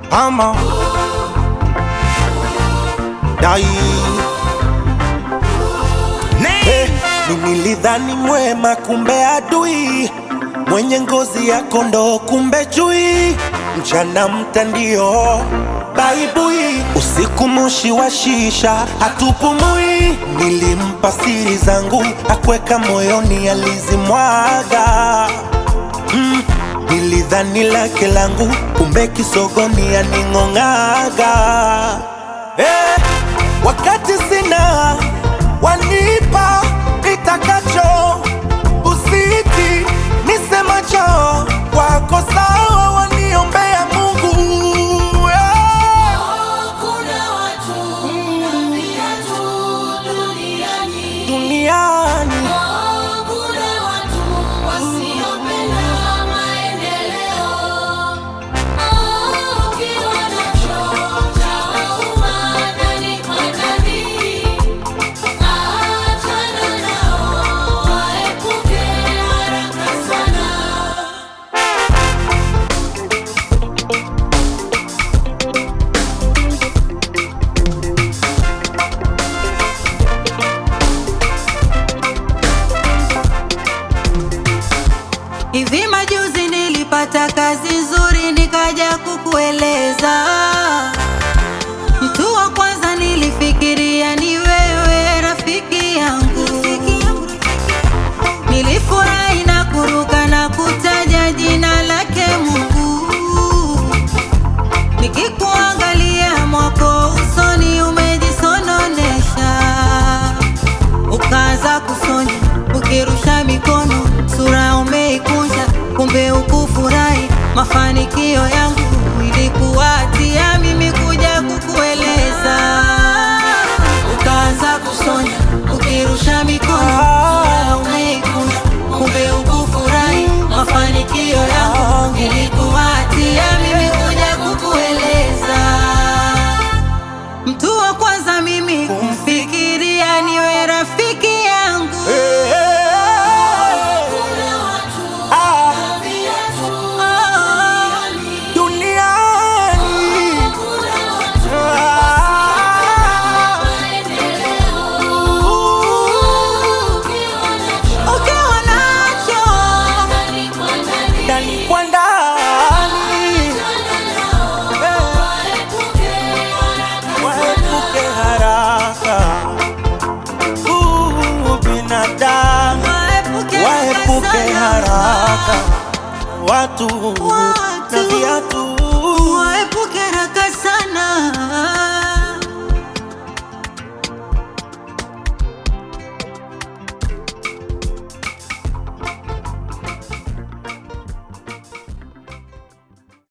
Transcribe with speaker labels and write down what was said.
Speaker 1: ama dai hey, nilidhani mwema kumbe adui mwenye ngozi ya kondoo kumbe chui mchana mtandio baibui usiku moshi wa shisha hatupumui nilimpa siri zangu akweka moyoni alizimwaga mm, nilidhani lake langu kumbe kisogoni aning'ong'aga eh, wakati sina wanipa nitakacho usiti nisemacho wako sawa waniombea Mungu eh.
Speaker 2: Kuna watu na viatu duniani.
Speaker 1: duniani
Speaker 2: Oh, kuna watu wasiopenda maendeleo. Oh, ukiwa nacho chauma ndani kwa ndani. Achana nao, waepuke haraka sana.
Speaker 3: Hivi majuzi nilipata kazi nzuri nikaja kukueleza. Mtu wa kwanza nilifikiria ni wewe rafiki yangu. Nilifurahi na kuruka na kutaja jina lake Mungu. Nikikuangalia mwako usoni umejisononesha ukaanza kusonya ukirusha mikono, sura umeikunja, kumbe ukufurahi mafanikio yangu. Ilikuwa hatia mimi kuja kukueleza, ukaanza kusonya ukirusha mikono, sura umeikunja, kumbe ukufurahi mafanikio yangu. Ilikuwa hatia mimi kuja kukueleza Mtu wa kwanza mimi kumfikiria niwe rafiki yangu.
Speaker 1: Eh, eh,
Speaker 2: Kuna watu
Speaker 1: ah,
Speaker 2: na viatu
Speaker 3: Oh,
Speaker 1: duniani
Speaker 2: kuna watu
Speaker 1: ah,
Speaker 2: maendeleo. Ukiwa nacho
Speaker 3: ukiwa nacho
Speaker 2: ndani kwa ndani.
Speaker 1: ndani kwa ndani eh, waepuke haraka Uh, binadamu
Speaker 3: waepuke
Speaker 1: waepuke
Speaker 3: sana.
Speaker 1: haraka watu